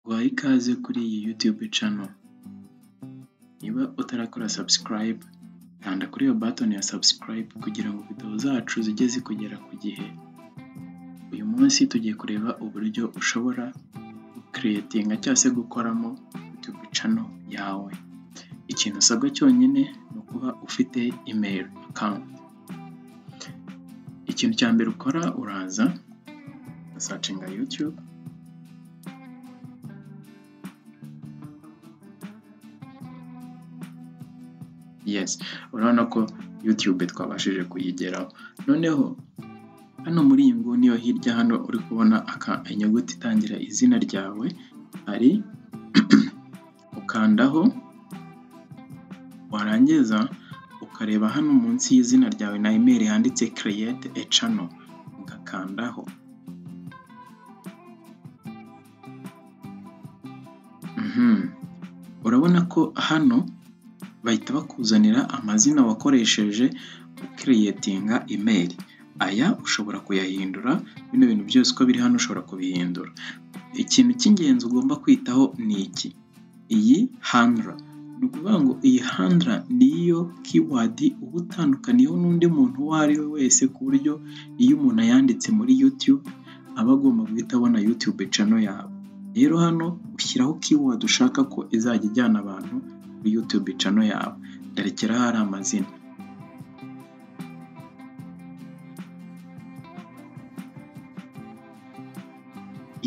Guhaye ikaze kuri iyi yutube cano, niba utarakora sabusikarayibe kanda kuri iyo batoni ya sabusikarayibe kugira ngo videwo zacu zijye zikugera ku gihe, uyu munsi tugiye kureba uburyo ushobora gukereyitinga cyangwa se gukoramo yutube cano yawe, ikintu usabwa cyonyine ni ukuba ufite imeri akawunti, ikintu cya mbere ukora uraza ugasacinga yutube, yesi urabona ko yutube twabashije kuyigeraho, noneho hano muri iyi nguni yo hirya hano uri kubona inyuguti itangira izina ryawe, hari ukandaho warangiza ukareba hano munsi y'izina ryawe na imeri handitse kereyete e cano ugakandaho. Urabona ko hano bahita bakuzanira amazina wakoresheje ukereyitinga imeri, aya ushobora kuyahindura bino bintu byose uko biri hano ushobora kubihindura, ikintu cy'ingenzi ugomba kwitaho ni iki iyi handura, ni ukuvuga ngo iyi handura niyo kiwadi uba utandukaniyeho n'undi muntu uwo ari we wese ku buryo iyo umuntu ayanditse muri yutube aba agomba guhita abona yutube cano yawe, rero hano ushyiraho kiwadi ushaka ko izajya ijyana abantu kuri yutube cano yawe, ndarekeraho hari amazina.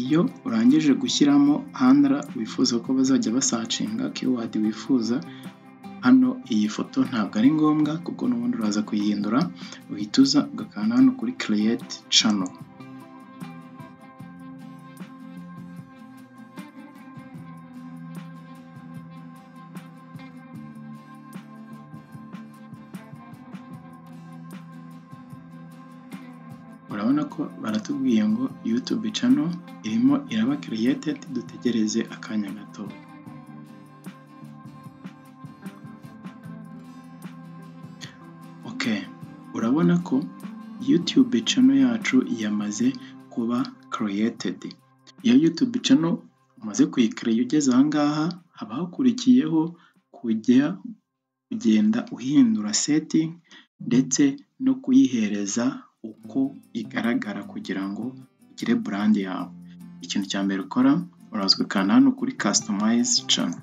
Iyo urangije gushyiramo handura wifuza ko bazajya basacinga kiwadi wifuza, hano iyi foto ntabwo ari ngombwa kuko n'ubundi uraza kuyihindura, uhita uza ugakanda hano kuri kereyete cano. Urabona ko baratubwiye ngo yutube cano irimo iraba kereyetedi dutegereze akanya gato. Ok, urabona ko yutube cano yacu yamaze kuba kereyetedi, iyo yutube cano umaze kuyikereya ugeze aha ngaha haba hakurikiyeho kujya ugenda uhindura setingi ndetse no kuyihereza uko igaragara kugira ngo ugire burandi yawe, ikintu cya mbere ukora uraza ugakanda hano kuri kasitomayizi cano.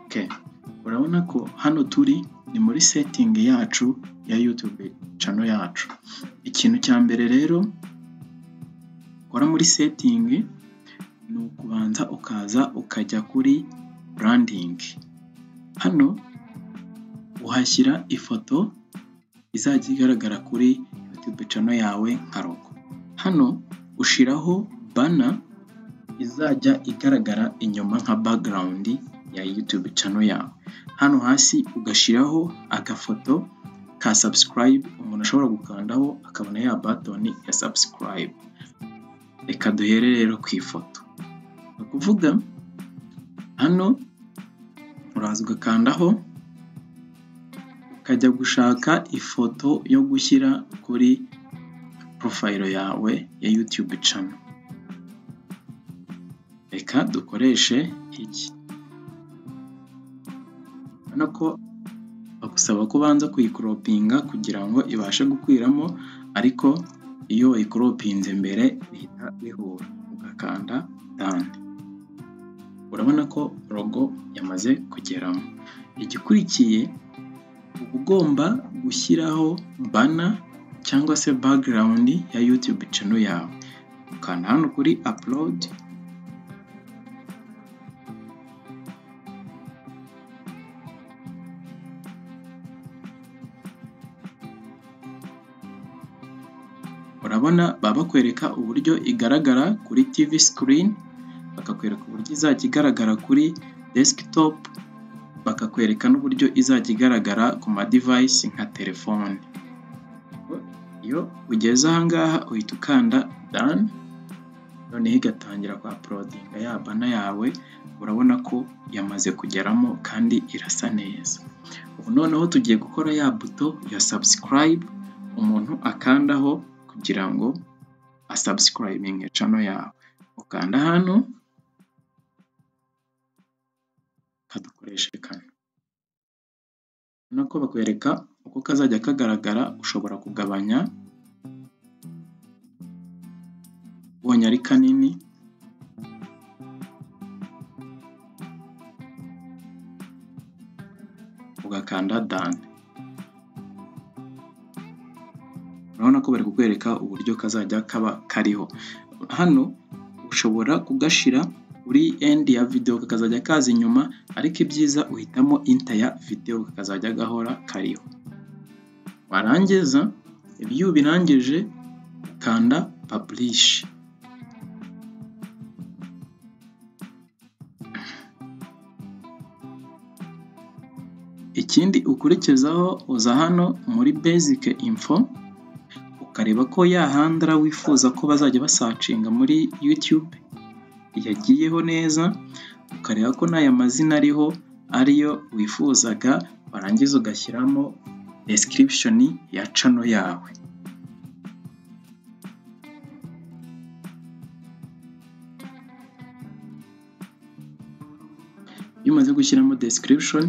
Ok, urabona ko hano turi ni muri setingi yacu ya yutube cano yacu, ikintu cya mbere rero ukora muri setingi ni ukubanza ukaza ukajya kuri burandingi, hano uhashyira ifoto izajya igaragara kuri yutube cano yawe nka rogo, hano ushyiraho bana izajya igaragara inyuma nka bagarawundi ya yutube cano yawe, hano hasi ugashyiraho agafoto ka sabusikarayibe umuntu ashobora gukandaho akabona ya batoni ya sabusikarayibe, reka duhere rero ku ifoto. Ni ukuvuga hano uraza ugakandaho ukajya gushaka ifoto yo gushyira kuri porofayiro yawe ya yutube cano, reka dukoreshe iki, urabona ko bagusaba ko ubanza kuyikoropinga kugira ngo ibashe gukwiramo ariko iyo wayikoropinze mbere bihita bihura, ugakanda dani, urabona ko rogo yamaze kugeramo, igikurikiye uba ugomba gushyiraho bana cyangwa se bagarawundi ya yutube cano yawe, ukanda hano kuri apulodi, urabona baba bakwereka uburyo igaragara kuri tivi sikirini, bakakwereka uburyo izajya igaragara kuri desikitopu, bakakwereka n'uburyo izajya igaragara ku madivayisi nka telefone, iyo ugeze aha ngaha uhita ukanda dani. noneho igatangira kwa porodinga ya bana yawe urabona ko yamaze kugeramo kandi irasa neza ubu noneho tugiye gukora ya buto ya subscribe umuntu akandaho kugira ngo asubscribinge channel yawe ukanda hano kadukoreshe kano nako bakwereka uko kazajya kagaragara ushobora kugabanya ubonye ari kanini ugakanda dane urabona ko bari kukwereka uburyo kazajya kaba kariho hano ushobora kugashira uri end ya video kakazajya kaza inyuma ariko ibyiza uhitamo inter ya video kakazajya gahora kariho warangiza ibyo ubirangije ukanda publish ikindi ukurikizaho uza hano muri basic info ukareba ko yahandara wifuza ko bazajya basacinga muri YouTube yagiyeho neza ukareba ko n'aya mazina ariho ariyo wifuzaga warangiza ugashyiramo description ya channel yawe iyo umaze gushyiramo description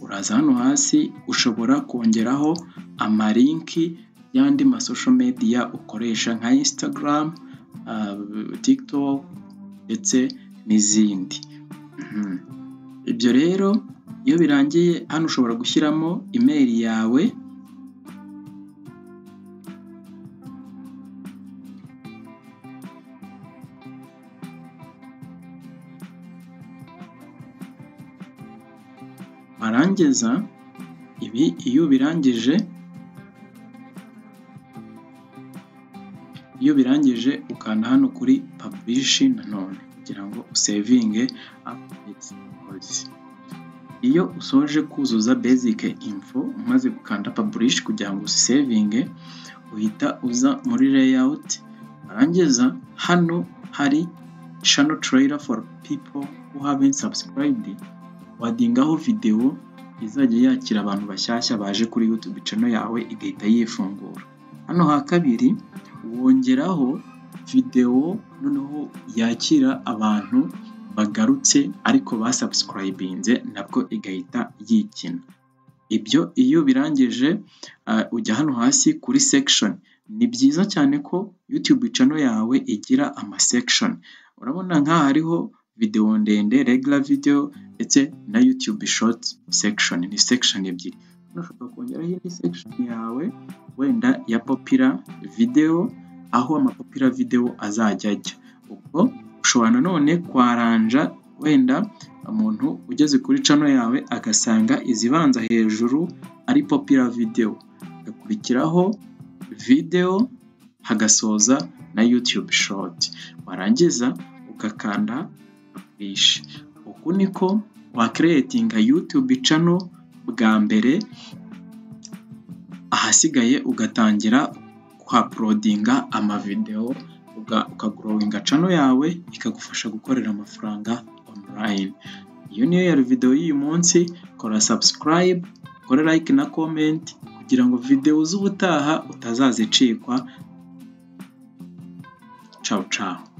uraza hano hasi ushobora kongeraho amalinki y'andi masosho mediya ukoresha nka Instagram, uh, TikTok ndetse n'izindi Mhm. ibyo rero iyo birangiye hano ushobora gushyiramo imeri yawe warangiza ibi iyo ubirangije iyo birangije ukanda hano kuri publish nanone kugira ngo usevinge updates files. iyo usoje kuzuza basic info umaze gukanda publish kugira ngo usevinge uhita uza muri layout warangiza hano hari channel trailer for people who haven't subscribed wadingaho videwo izajya yakira abantu bashyashya baje kuri YouTube channel yawe igahita yifungura hano ha kabiri wongeraho videwo noneho yakira abantu bagarutse ariko basubscribinze nabwo igahita yikina ibyo iyo birangije uh, ujya hano hasi kuri section ni byiza cyane ko YouTube channel yawe igira ama section urabona nk'aha hariho videwo ndende regular video ndetse na YouTube short section ni section ebyiri hano ushobora kongeraho indi section yawe wenda ya popira video aho amapopira video azajya ajya ubwo ushobora nanone kwaranja wenda umuntu ugeze kuri channel yawe agasanga izibanza hejuru ari popira video agakurikiraho video hagasoza na YouTube short warangiza ugakanda publish uku niko wakireyetinga YouTube channel bwa mbere ahasigaye ugatangira kuhaprodinga amavideo ukagurowinga channel yawe ikagufasha gukorera amafaranga online iyo niyo yari video y'uyu munsi kora subscribe kora like na comment kugira ngo video z'ubutaha utazazicikwa ciao ciao